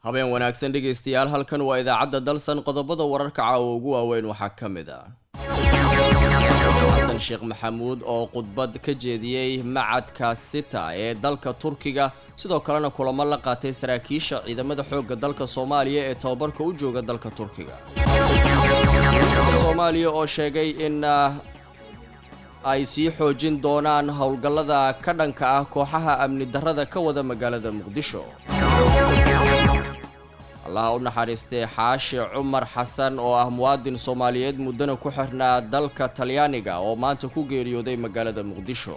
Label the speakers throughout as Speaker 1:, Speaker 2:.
Speaker 1: habeen wanaagsan dhegaystayaal halkan waa idaacadda dalsan qodobada wararka caawa ugu waaweyn waxaa ka mid ah xasan sheekh maxamuud oo khudbad ka jeediyey macadka sita ee dalka turkiga sidoo kalena kulamo la qaatay saraakiisha ciidamada xoogga dalka soomaaliya ee tababarka u jooga dalka turkiga soomaaliya oo sheegay in ay sii xoojin doonaan howlgallada ka dhanka ah kooxaha amni darrada ka wada magaalada muqdisho allaha u naxariistay xaashi cumar xasan oo ah muwaadin soomaaliyeed muddana ku xirnaa dalka talyaaniga oo maanta ku geeriyooday magaalada muqdisho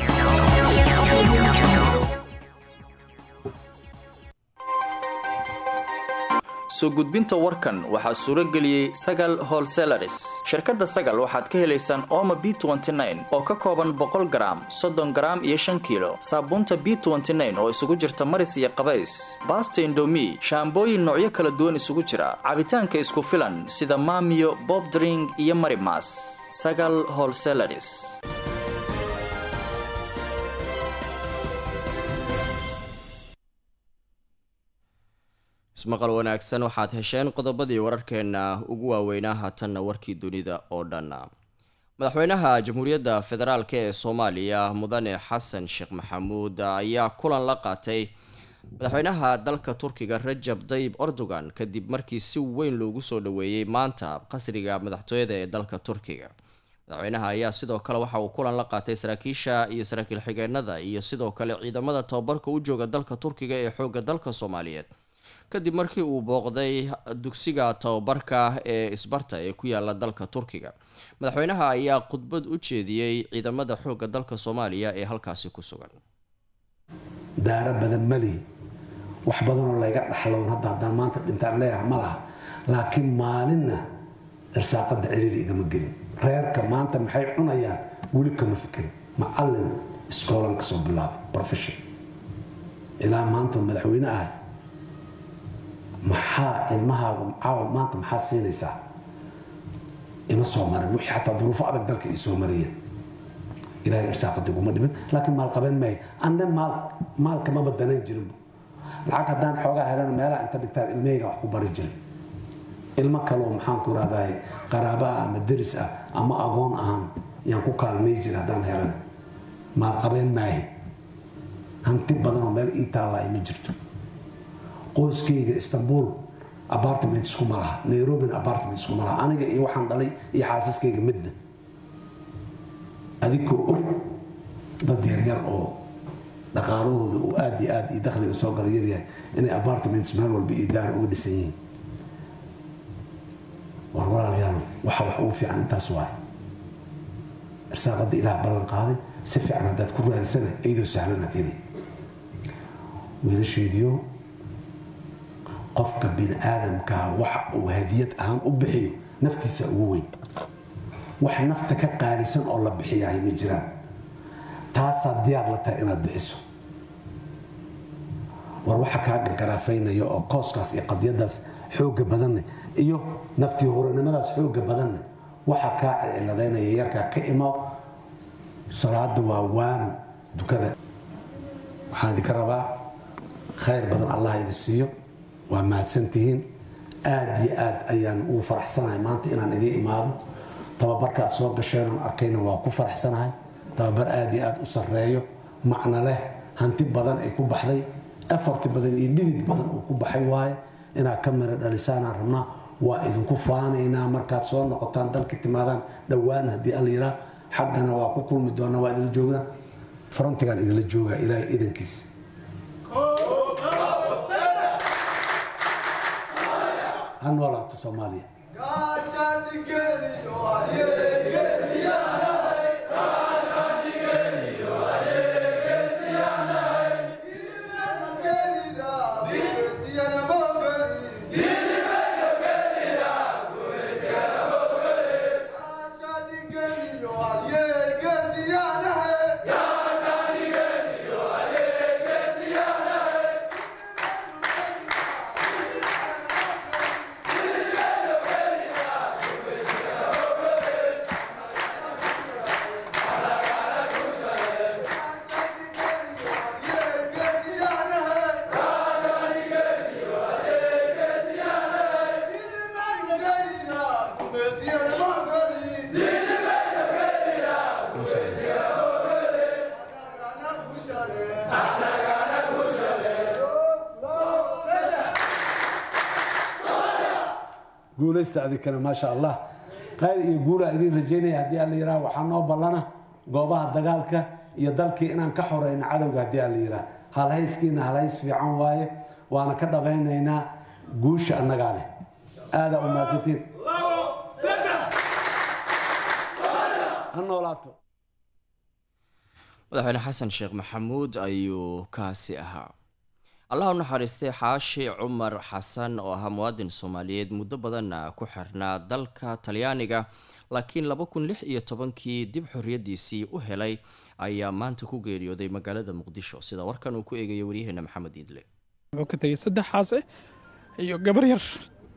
Speaker 2: soo gudbinta warkan waxaa suuro geliyey sagal holselaris shirkadda sagal waxaad ka helaysaan ooma b oo ka kooban boqol garaam soddon garaam iyo shan kiilo saabuunta b oo isugu jirta maris iyo qabays baasta indomi shaambooyin noocyo kala duwan isugu jira cabitaanka isku filan sida maamiyo bobdring iyo marimas sagal holselaris
Speaker 1: ismaqal wanaagsan waxaad hesheen qodobadii wararkeena ugu waaweynaa haatanna warkii dunida oo dhan madaxweynaha jamhuuriyadda federaalk ee soomaaliya mudane xasan sheekh maxamuud ayaa kulan la qaatay madaxweynaha dalka turkiga rajab dayib erdogan kadib markii si weyn loogu soo dhaweeyey maanta qasriga madaxtooyada ee dalka turkiga madaxweynaha ayaa sidoo kale waxa uu kulan la qaatay saraakiisha iyo saraakiil xigeenada iyo sidoo kale ciidamada tababarka u jooga dalka turkiga ee xooga dalka soomaaliyeed kadib markii uu booqday dugsiga tababarka ee isbarta ee ku yaala dalka turkiga madaxweynaha ayaa khudbad u jeediyey ciidamada xoogga dalka soomaaliya ee halkaasi ku sugan
Speaker 3: daaro badan malihi wax badanoo layga dhaxloon hadda haddaan maanta dhintaan leeyaha ma laha laakiin maalinna irsaaqada ciriiri igama gelin reerka maanta maxay cunayaan weli kama fikirin macallin iskoolan kasoo bilaabay profession ilaa maantoo madaxweyne ahay maxaa ilmahaagu caawa maanta maxaa siinaysaa ima soo marin wixii xataa duruufo adag dalka ay soo mariyeen ilaahay irsaaqada iguma dhimin laakiin maal qabeen maayo anne maal maalka maba danayn jirinba lacag haddaan xoogaa helana meelaha inta dhigtaan ilmahayga wax ku bari jiray ilmo kaloo maxaan ku rahdahay qaraaba ah ama deris ah ama agoon ahaan yaan ku kaalmay jira haddaan helana maal qabeen maahi hanti badanoo meel ii taallaa ima jirto qoyskayga istanbul apartment iskuma laha nairobina apartment iskuma laha aniga iyo waxaan dhalay iyo xaasaskayga midna adigoo og dad yaryar oo dhaqaalahooda uu aad iyo aad iyo dakhliga soo gala yaryahay inay apartments meel walba iyo daar uga dhisan yihiin war walaalayaal waxa wax ugu fiican intaas waay irsaaqada ilaah ballan qaaday si fiican haddaad ku raadisana iyadoo sahlanaad heli wiilasheediyo qofka bini aadamkaa waxa uu hadiyad ahaan u bixiyo naftiisa ugu weyn wax nafta ka qaalisan oo la bixiyahay ma jiraan taasaa diyaar la tahay inaad bixiso war waxa kaa gagaraafeynaya oo kooskaas iyo qadiyadaas xooga badanne iyo naftii horanimadaas xooga badanne waxa kaa cilciladeynaya yarkaa ka imo salaada waa waano dukada waxaan idinka rabaa khayr badan allah idin siiyo waa mahadsantihiin aad iyo aad ayaan ugu faraxsanahay maanta inaan idiin imaado tababarka aad soo gasheenaan arkayna waa ku faraxsanahay tababar aad iyo aad u sarreeyo macno leh hanti badan ay ku baxday afarti badan iyo dhidid badan uu ku baxay waaye inaad ka mira dhalisaanaan rabnaa waa idinku faanaynaa markaad soo noqotaan dalka timaadaan dhowaan haddii alla yiraa xaggana waa ku kulmi doonaa waa idinla joognaa frontigaan idinla joogaa ilaahay idankiis ha noolaato soomaaliya guulaysta adikana maasha allah khayr iyo guula idiin rajaynaya haddii alla yidhaha waxaa noo ballana goobaha dagaalka iyo dalkii inaan ka xoreyno cadowga haddii alla yidhaha halhayskiina halhays fiican waaye waana ka dhabaynaynaa guusha annagaa leh aadaa u mahadsantiin ha noolaato
Speaker 1: madaxweyne xasan sheekh maxamuud ayuu kaasi ahaa allah u naxariistay xaashi cumar xasan oo ahaa muwaadin soomaaliyeed muddo badanna ku xirnaa dalka talyaaniga laakiin laba kun lix iyo tobankii dib xorriyadiisii u helay ayaa maanta ku geeriyooday magaalada muqdisho sida warkan uu ku eegayo waryaheena maxamed iidle
Speaker 4: wuxuu ka tegay saddex xaase iyo gabar yar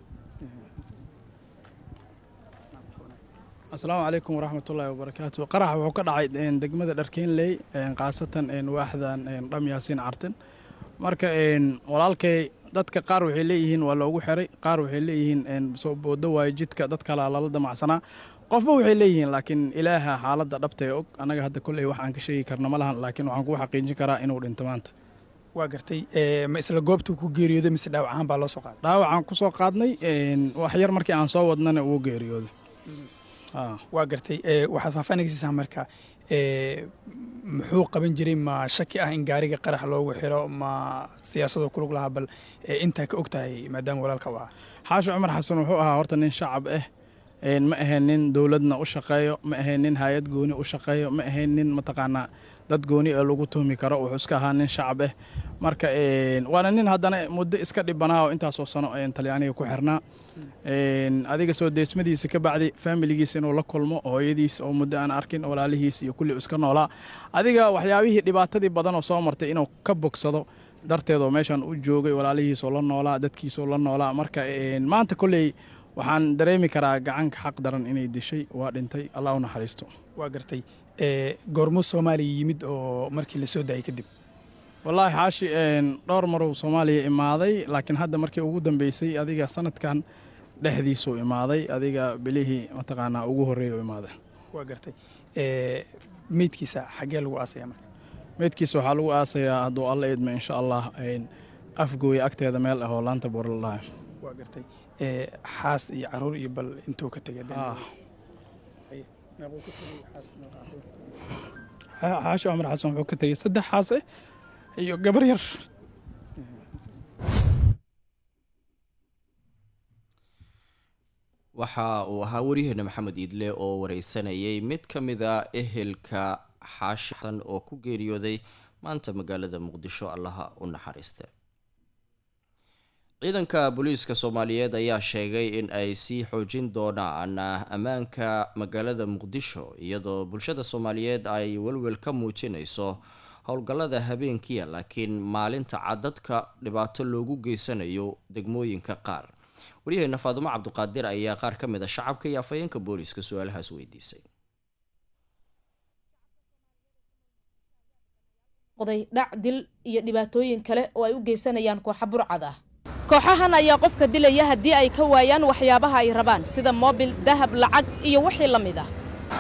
Speaker 4: asalaamu calaykum waraxmatullaahi wabarakaatu qarax wuxuu ka dhacay degmada dharkeenley khaasatan waaxdan dham yaasiin cartin marka walaalkay dadka qaar waxay leeyihiin waa loogu xiray qaar waxay leeyihiin soo boodo waayo jidka dad kalaa lala damacsanaa qofba waxay leeyihiin laakiin ilaaha xaaladda dhabtee og annaga hadda kolley wax aan ka sheegi karna ma lahan laakiin waxaan kuu xaqiijin karaa inuu dhinto maanta
Speaker 5: waa gartay ma isla goobtuu ku geeriyooday mise dhaawac ahaan baa loo soo qaaday
Speaker 4: dhaawacaan ku soo qaadnay wax yar markii aan soo wadnana uu geeriyooday
Speaker 5: waa gartay waxaad faahfaahinaysiisaa marka muxuu qaban jiray ma shaki ah in gaariga qarax loogu xiro ma siyaasadoo kulug lahaa bal intaa ka og tahay maadaama walaalka u ahaa
Speaker 4: xaashi cumar xasan wuxuu ahaa horta nin shacab ah ma ahayn nin dowladna u shaqeeyo ma ahayn nin hay-ad gooni u shaqeeyo ma ahayn nin mataqaanaa dad gooni ee lagu tuhmi karo wuxuu iska ahaa nin shacab ah marka waana nin haddana muddo iska dhibanaa oo intaasoo sano talyaaniga ku xirnaa adiga soo deesmadiisa ka bacdi faamiligiisa inuu la kulmo hooyadiis oo muddo aan arkin walaalihiis iyo kulli iska noolaa adiga waxyaabihii dhibaatadii badan oo soo martay inuu ka bogsado darteedoo meeshan u joogay walaalihiisoo la noolaa dadkiisoo la noolaa marka maanta kolley waxaan dareemi karaa gacanka xaq daran inay dishay waa dhintay allah u naxariisto
Speaker 5: waa gartay goormuu soomaaliya yimid oo markii la soo daayay kadib
Speaker 4: wallaahi xaashi dhowr maruu soomaaliya imaaday laakiin hadda markii ugu dambeysay adiga sanadkan dhexdiisuu imaaday adiga bilihii mataqaanaa ugu horreeya u imaaday
Speaker 5: waa gartay meydkiisa xaggee lagu aasaya marka
Speaker 4: meydkiisa waxaa lagu aasayaa hadduu alla idmo insha allah afgooya agteeda meel ah oo laanta buurlalaha
Speaker 5: waa gartay xaas iyo caruur iyo bal intuu ka tegay
Speaker 4: xaashi cumar xasan wuxuu ka tegay saddex xaas ah iyo gabar yar
Speaker 1: waxa uu ahaa waryaheena maxamed iidle oo wareysanayay mid ka mid a ehelka xaashi xasan oo ku geeriyooday maanta magaalada muqdisho allaha u naxariiste ciidanka booliiska soomaaliyeed ayaa sheegay in ay sii xoojin doonaan ammaanka magaalada muqdisho iyadoo bulshada soomaaliyeed ay welwel ka muujinayso howlgallada habeenkiia laakiin maalinta cadadka dhibaato loogu geysanayo degmooyinka qaar waryaheena faadumo cabduqaadir ayaa qaar ka mid a shacabka iyo afhayeenka booliiska su-aalahaas weydiisay
Speaker 6: qoday dhac dil iyo dhibaatooyin kale oo ay u geysanayaan kooxa burcad ah kooxahan ayaa qofka dilaya haddii ay ka waayaan waxyaabaha ay rabaan sida moobil dahab lacag iyo wixii la mid ah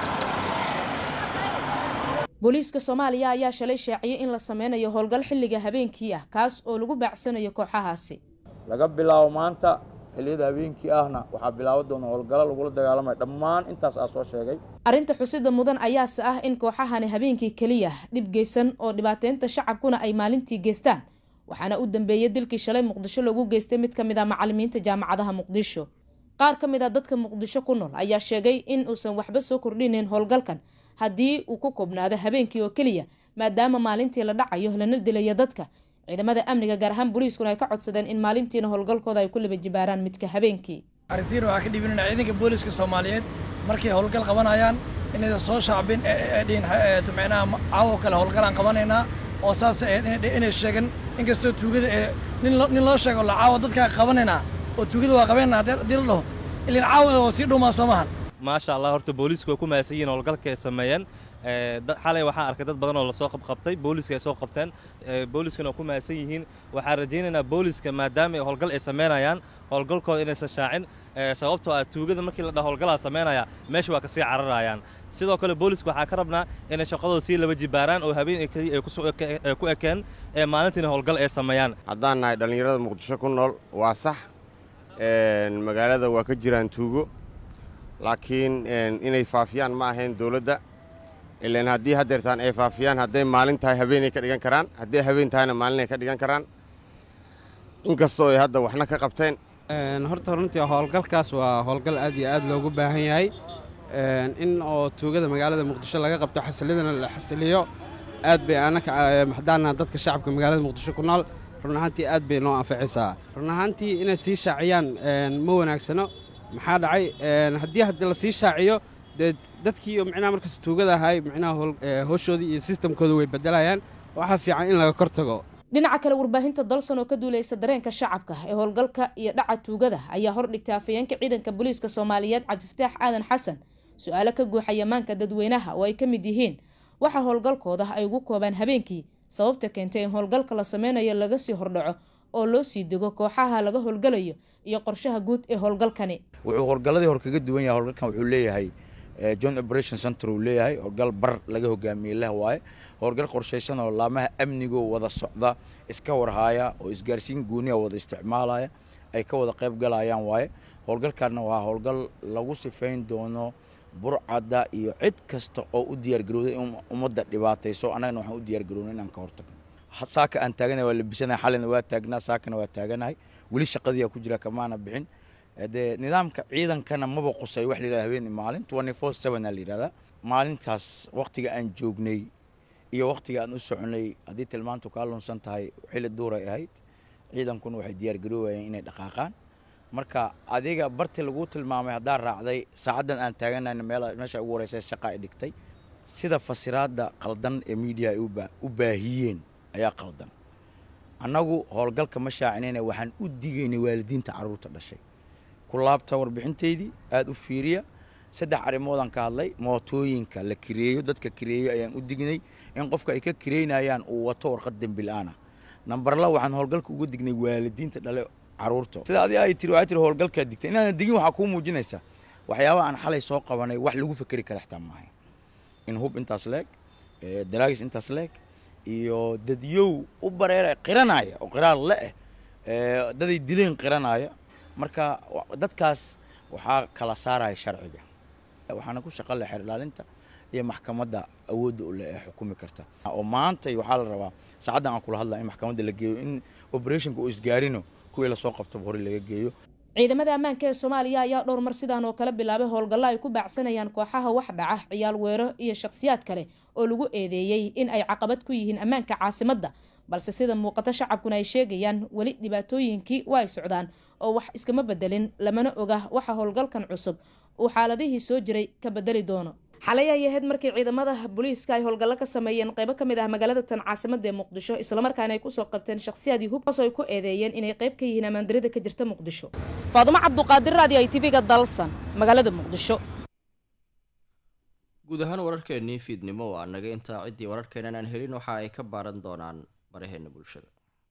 Speaker 6: booliiska soomaaliya ayaa shalay shaaciyey in la sameynayo howlgal xilliga habeenkii ah kaas oo lagu baacsanayo kooxahaasi
Speaker 7: laga bilaabo maanta xilliyada habeenkii ahna waxaa bilaaban doona howlgalo lagula dagaalamaya dhammaan intaas aa soo sheegay
Speaker 6: arrinta xusida mudan ayaase ah in kooxahani habeenkii keliya dhib geysan oo dhibaateynta shacabkuna ay maalintii geystaan waxaana u dambeeyey dilkii shalay muqdisho loogu geystay mid ka mid ah macalimiinta jaamacadaha muqdisho qaar ka mid ah dadka muqdisho ku nool ayaa sheegay in uusan waxba soo kordhinayn howlgalkan haddii uu ku koobnaado habeenkii oo keliya maadaama maalintii la dhacayo lana dilayo dadka ciidamada amniga gaar ahaan booliiskuna ay ka codsadeen in maalintiina howlgalkooda ay ku liba jibaaraan midka habeenkii
Speaker 8: arrintiin waxaa ka dhibinana ciidanka booliiska soomaaliyeed markay howlgal qabanayaan inaysan soo shaacbin dhihin micnaha caawo kale howlgalaan qabanaynaa oo saas inay sheegan inkastoo tuugada ee nin loo sheego la caawa dadkaa qabanaynaa oo tuugada waa qabeynaa haddii la dhaho ilin caawa oo sii dhumaa soo mahan
Speaker 9: maasha allah horta booliisku way ku mahadsan yihiin howlgalka ay sameeyeen xalay waxaan arkay dad badan oo lasoo qabqabtay booliska ay soo qabteen booliskana ku mahadsan yihiin waxaan rajaynaynaa booliska maadaama howlgal ay samaynayaan howlgalkooda inaysan shaacin sababtoo ah tuugada markii la dhaha howlgalaa samaynaya meesha waa kasii cararayaan sidoo kale booliska waxaa ka rabnaa inay shaqadooda sii laba jibaaraan oo habeen keliya ay ku ekeen ee maalintiina howlgal ay sameeyaan
Speaker 10: haddaan nahay dhallinyarada muqdisho ku nool waa sax magaalada waa ka jiraan tuugo laakiin inay faafiyaan ma ahayn dowladda ilan haddii haddeertaan ay faafiyaan hadday maalin tahay habeenay ka dhigan karaan hadday habeen tahayna maalinay ka dhigan karaan inkastoo ay hadda waxna ka qabteen
Speaker 11: horta runtii howlgalkaas waa howlgal aad iyo aad loogu baahan yahay in oo tuugada magaalada muqdisho laga qabto xasilidana la xasiliyo aad bay anaka haddaana dadka shacabka magaalada muqdisho ku nool run ahaantii aad bay noo anficaysaa run ahaantii inay sii shaaciyaan ma wanaagsano maxaa dhacay haddii haddi la sii shaaciyo dee dadkii micnaha markaas tuugada ahay micnaha howshoodii iyo sistamkooda way bedelayaan waxaa fiican in laga kor tago
Speaker 6: dhinaca kale warbaahinta dalson oo ka duuleysa dareenka shacabka ee howlgalka iyo dhaca tuugada ayaa hordhigtay afayeenka ciidanka booliiska soomaaliyeed cabdifataax aadan xasan su-aalo ka guuxaya maanka dadweynaha oo ay ka mid yihiin waxa howlgalkooda ay ugu koobaan habeenkii sababta keentay in howlgalka la sameynayo laga sii hordhaco oo loo sii dego kooxaha laga howlgalayo iyo qorshaha guud ee howlgalkani
Speaker 7: wuxuu howlgalladii hor kaga duwan yahay howlgalkan wuxuu leeyahay john operation center uu leeyahay howlgal bar laga hogaamiyey leh waaye howlgal qorshaysan oo laamaha amnigoo wada socda iska warhaaya oo isgaarsiin gooniya wada isticmaalaya ay ka wada qayb galayaan waaye howlgalkaana waa howlgal lagu sifayn doono burcadda iyo cid kasta oo u diyaargarowday in ummadda dhibaatayso annagana waxaan u diyaargarownay inaan ka hortagno saaka aan taaganahay waa labisanahay xalina waa taagnaa saakana waa taaganahay weli shaqadiiyaa ku jira kamaana bixin dee nidaamka ciidankana maba qusay wax la yidhahda habeen maalin twenty four seven aa la yidhahdaa maalintaas waqtiga aan joognay iyo waqtiga aan u soconay haddii tilmaantu kaa lunsan tahay xilli duuray ahayd ciidankuna waxay diyaargaroobayeen inay dhaqaaqaan marka adiga barti lagu tilmaamay haddaa raacday saacaddan aan taaganayna meesha ugu horeysa shaqa ay dhigtay sida fasiraadda qaldan ee miidiya ay u baahiyeen ayaa qaldan annagu howlgalka ma shaacinayna waxaan u digaynay waalidiinta carruurta dhashay ku laabta warbixintaydii aada u fiiriya saddex arrimoodaan ka hadlay mootooyinka la kireeyo dadka kireeyo ayaan u dignay in qofka ay ka kireynayaan uu wato warqad dembil-aana nambarla waxaan howlgalka uga dignay waalidiinta dhale caruurta sida adi ay tiri waxaa tiri howlgalkaa digtay inaana digin waxaa kuu muujinaysa waxyaabaha aan xalay soo qabanay wax lagu fekeri kara xitaa maahay in hub intaas leeg daraagis intaas leeg iyo dadyow u bareera qiranaya oo qiraar le-eh daday dileen qiranaya marka dadkaas waxaa kala saaraya sharciga waxaana ku shaqa leh xeer ilaalinta iyo maxkamadda awoodda u leh ee xukumi karta oo maanta waxaa la rabaa saacaddan aan kula hadlaya in maxkamadda la geeyo in operationka uu isgaarino kuwii lasoo qabtaba hore laga geeyo
Speaker 6: ciidamada ammaanka ee soomaaliya ayaa dhowr mar sidaan oo kale bilaabay howlgallo ay ku baacsanayaan kooxaha wax dhaca ciyaal weero iyo shakhsiyaad kale oo lagu eedeeyey in ay caqabad ku yihiin ammaanka caasimadda balse sida muuqato shacabkuna ay sheegayaan weli dhibaatooyinkii waa ay socdaan oo wax iskama bedelin lamana oga waxa howlgalkan cusub uu xaaladihii soo jiray ka bedeli doono xalay ay ahayd markii ciidamada booliiska ay howlgallo ka sameeyeen qaybo ka mid ah magaalada tan caasimada ee muqdisho islamarkaana ay kusoo qabteen shakhsiyaadii hubkaasoo ay ku eedeeyeen inay qayb ka yihiin ammaandarida ka jirta muqdisho faadumo cabduqaadir raadi ay tv-ga dalsan magaalada muqdisho
Speaker 1: guud ahaan wararkeennii fiidnimo waa naga intaa ciddii wararkeenan aan helin waxa ay ka baaran doonaan baraheena bulshada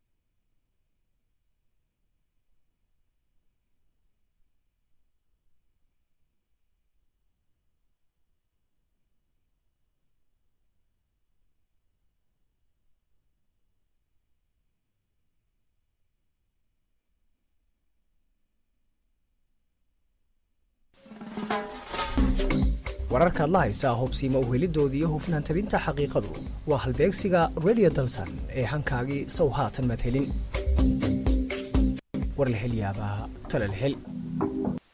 Speaker 12: wararkaad la haysaa hubsiima uhelidoodii iyo hufnaan tabinta xaqiiqadu waa halbeegsiga redio dalsan ee hankaagii sow haatan maad helin war la hel yaabaa tale la hel